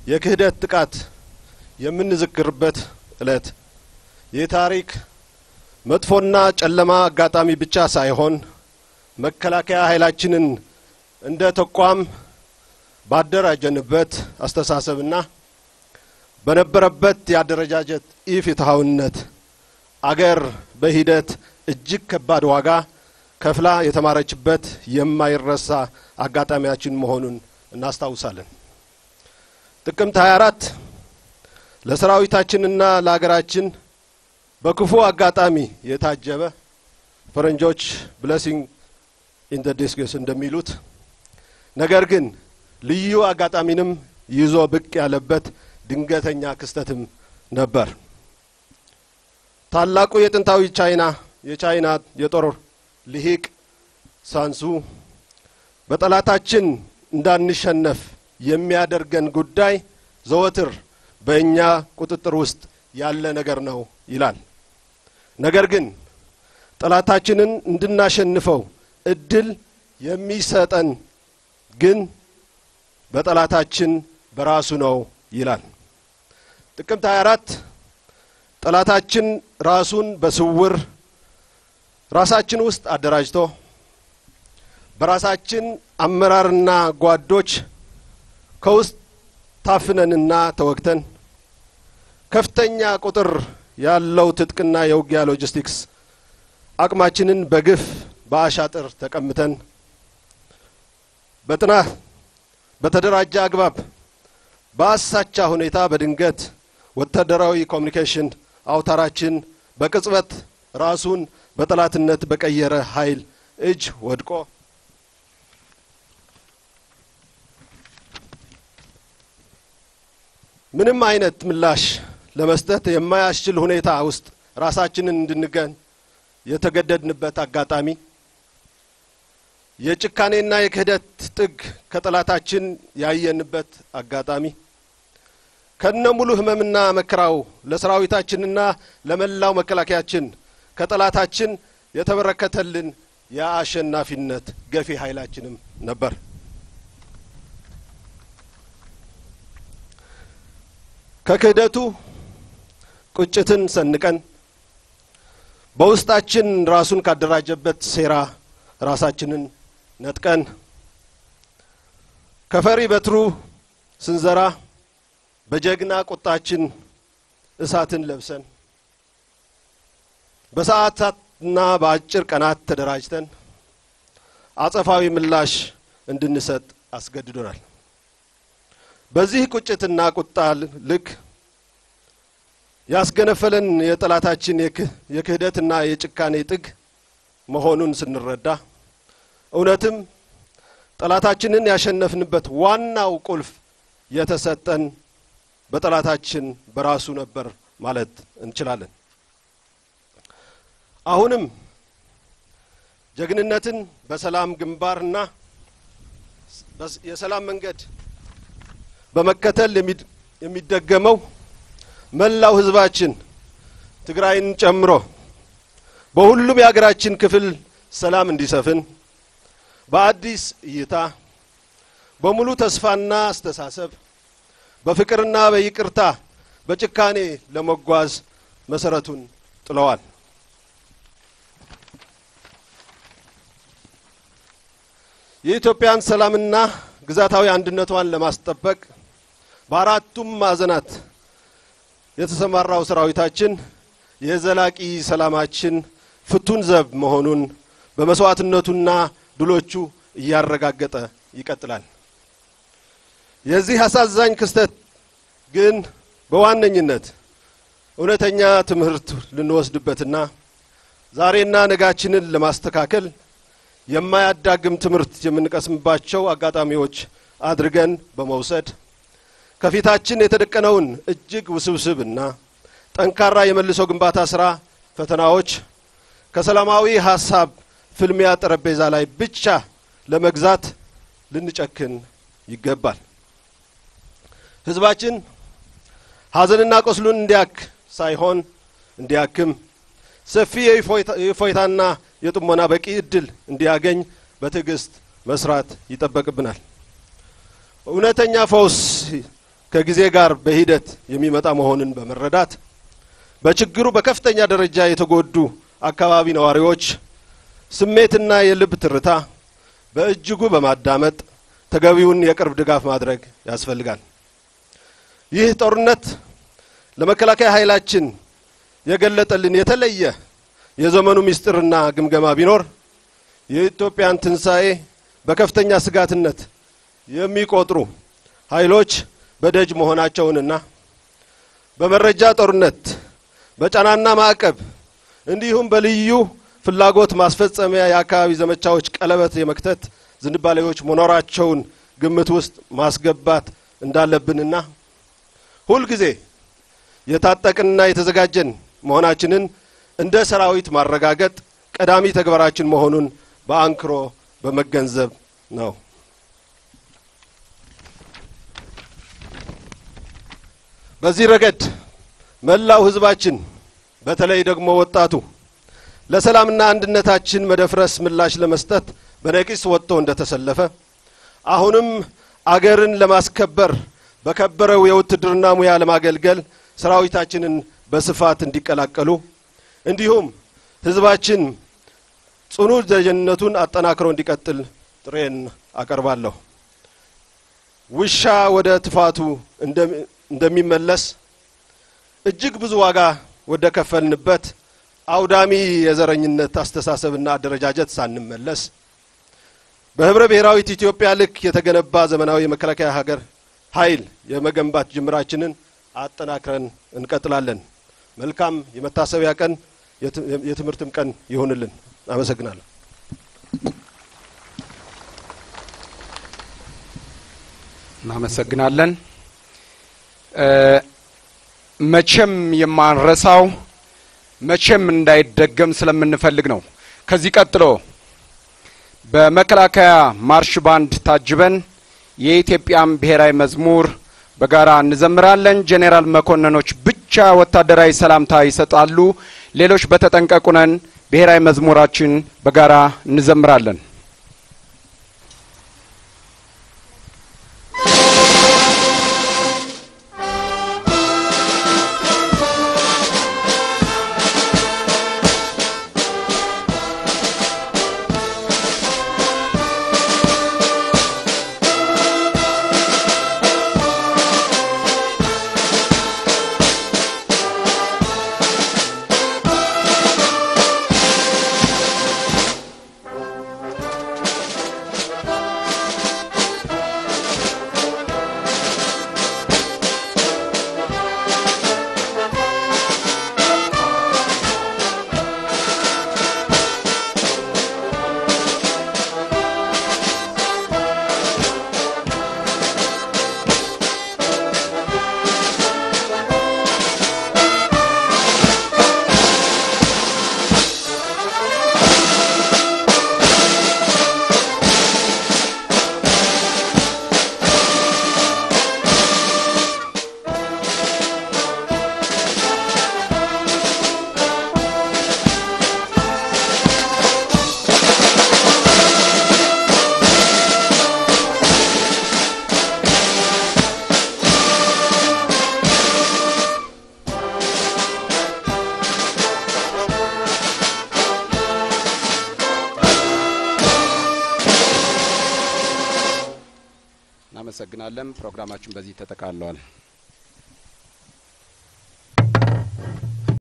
የክህደት ጥቃት የምንዘክርበት ዕለት የታሪክ መጥፎና ጨለማ አጋጣሚ ብቻ ሳይሆን መከላከያ ኃይላችንን እንደ ተቋም ባደራጀንበት አስተሳሰብና በነበረበት የአደረጃጀት ኢፍትሐዊነት አገር በሂደት እጅግ ከባድ ዋጋ ከፍላ የተማረችበት የማይረሳ አጋጣሚያችን መሆኑን እናስታውሳለን። ጥቅምት 24 ለሰራዊታችንና ለሀገራችን በክፉ አጋጣሚ የታጀበ ፈረንጆች ብለሲንግ ኢን ደ ዲስግስ እንደሚሉት ነገር ግን ልዩ አጋጣሚንም ይዞ ብቅ ያለበት ድንገተኛ ክስተትም ነበር። ታላቁ የጥንታዊ ቻይና የቻይና የጦር ልሂቅ ሳንሱ በጠላታችን እንዳንሸነፍ የሚያደርገን ጉዳይ ዘወትር በእኛ ቁጥጥር ውስጥ ያለ ነገር ነው ይላል። ነገር ግን ጠላታችንን እንድናሸንፈው እድል የሚሰጠን ግን በጠላታችን በራሱ ነው ይላል። ጥቅምት 24 ጠላታችን ራሱን በስውር ራሳችን ውስጥ አደራጅቶ በራሳችን አመራርና ጓዶች ከውስጥ ታፍነንና ተወግተን ከፍተኛ ቁጥር ያለው ትጥቅና የውጊያ ሎጂስቲክስ አቅማችንን በግፍ በአሻጥር ተቀምተን በጥናት በተደራጀ አግባብ በአሳቻ ሁኔታ በድንገት ወታደራዊ ኮሚኒኬሽን አውታራችን በቅጽበት ራሱን በጠላትነት በቀየረ ኃይል እጅ ወድቆ ምንም አይነት ምላሽ ለመስጠት የማያስችል ሁኔታ ውስጥ ራሳችንን እንድንገን የተገደድንበት አጋጣሚ የጭካኔና የክህደት ጥግ ከጠላታችን ያየንበት አጋጣሚ ከነ ሙሉ ህመምና መከራው ለሰራዊታችንና ለመላው መከላከያችን ከጠላታችን የተበረከተልን የአሸናፊነት ገፊ ኃይላችንም ነበር። ከክህደቱ ቁጭትን ሰንቀን በውስጣችን ራሱን ካደራጀበት ሴራ ራሳችንን ነጥቀን ከፈሪ በትሩ ስንዘራ በጀግና ቁጣችን እሳትን ለብሰን በሰዓታትና በአጭር ቀናት ተደራጅተን አጸፋዊ ምላሽ እንድንሰጥ አስገድዶናል። በዚህ ቁጭትና ቁጣ ልክ ያስገነፈለን የጠላታችን የክህደትና የጭካኔ ጥግ መሆኑን ስንረዳ እውነትም ጠላታችንን ያሸነፍንበት ዋናው ቁልፍ የተሰጠን በጠላታችን በራሱ ነበር ማለት እንችላለን። አሁንም ጀግንነትን በሰላም ግንባርና የሰላም መንገድ በመከተል የሚደገመው መላው ሕዝባችን ትግራይን ጨምሮ በሁሉም የሀገራችን ክፍል ሰላም እንዲሰፍን በአዲስ እይታ በሙሉ ተስፋና አስተሳሰብ በፍቅርና በይቅርታ በጭካኔ ለመጓዝ መሰረቱን ጥለዋል። የኢትዮጵያን ሰላምና ግዛታዊ አንድነቷን ለማስጠበቅ በአራቱም ማዕዘናት የተሰማራው ሰራዊታችን የዘላቂ ሰላማችን ፍቱን ዘብ መሆኑን በመስዋዕትነቱና ድሎቹ እያረጋገጠ ይቀጥላል። የዚህ አሳዛኝ ክስተት ግን በዋነኝነት እውነተኛ ትምህርት ልንወስድበትና ዛሬና ነጋችንን ለማስተካከል የማያዳግም ትምህርት የምንቀስምባቸው አጋጣሚዎች አድርገን በመውሰድ ከፊታችን የተደቀነውን እጅግ ውስብስብና ጠንካራ የመልሶ ግንባታ ስራ ፈተናዎች ከሰላማዊ ሀሳብ ፍልሚያ ጠረጴዛ ላይ ብቻ ለመግዛት ልንጨክን ይገባል። ህዝባችን ሀዘንና ቆስሉን እንዲያክ ሳይሆን እንዲያክም ሰፊ የእፎይታና የጥሞና በቂ እድል እንዲያገኝ በትዕግስት መስራት ይጠበቅብናል። እውነተኛ ፈውስ ከጊዜ ጋር በሂደት የሚመጣ መሆኑን በመረዳት በችግሩ በከፍተኛ ደረጃ የተጎዱ አካባቢ ነዋሪዎች ስሜትና የልብ ትርታ በእጅጉ በማዳመጥ ተገቢውን የቅርብ ድጋፍ ማድረግ ያስፈልጋል። ይህ ጦርነት ለመከላከያ ኃይላችን የገለጠልን የተለየ የዘመኑ ምስጢርና ግምገማ ቢኖር የኢትዮጵያን ትንሣኤ በከፍተኛ ስጋትነት የሚቆጥሩ ኃይሎች በደጅ መሆናቸውንና በመረጃ ጦርነት በጫናና ማዕቀብ እንዲሁም በልዩ ፍላጎት ማስፈጸሚያ የአካባቢ ዘመቻዎች ቀለበት የመክተት ዝንባሌዎች መኖራቸውን ግምት ውስጥ ማስገባት እንዳለብንና ሁልጊዜ የታጠቅንና የተዘጋጀን መሆናችንን እንደ ሰራዊት ማረጋገጥ ቀዳሚ ተግባራችን መሆኑን በአንክሮ በመገንዘብ ነው። በዚህ ረገድ መላው ሕዝባችን በተለይ ደግሞ ወጣቱ ለሰላምና አንድነታችን መደፍረስ ምላሽ ለመስጠት በነቂስ ወጥቶ እንደተሰለፈ አሁንም አገርን ለማስከበር በከበረው የውትድርና ሙያ ለማገልገል ሰራዊታችንን በስፋት እንዲቀላቀሉ እንዲሁም ሕዝባችን ጽኑ ደጀንነቱን አጠናክሮ እንዲቀጥል ጥሬን አቀርባለሁ። ውሻ ወደ ትፋቱ እንደሚመለስ እጅግ ብዙ ዋጋ ወደ ከፈልንበት አውዳሚ የዘረኝነት አስተሳሰብና አደረጃጀት ሳንመለስ በህብረ ብሔራዊት ኢትዮጵያ ልክ የተገነባ ዘመናዊ የመከላከያ ሀገር ኃይል የመገንባት ጅምራችንን አጠናክረን እንቀጥላለን። መልካም የመታሰቢያ ቀን የትምህርትም ቀን ይሁንልን። አመሰግናለሁ። እናመሰግናለን። መቼም የማንረሳው መቼም እንዳይደገም ስለምንፈልግ ነው። ከዚህ ቀጥሎ በመከላከያ ማርሽ ባንድ ታጅበን የኢትዮጵያን ብሔራዊ መዝሙር በጋራ እንዘምራለን። ጄኔራል መኮንኖች ብቻ ወታደራዊ ሰላምታ ይሰጣሉ። ሌሎች በተጠንቀቁ ነን። ብሔራዊ መዝሙራችን በጋራ እንዘምራለን። እናመሰግናለን። ፕሮግራማችን በዚህ ተጠቃለዋል።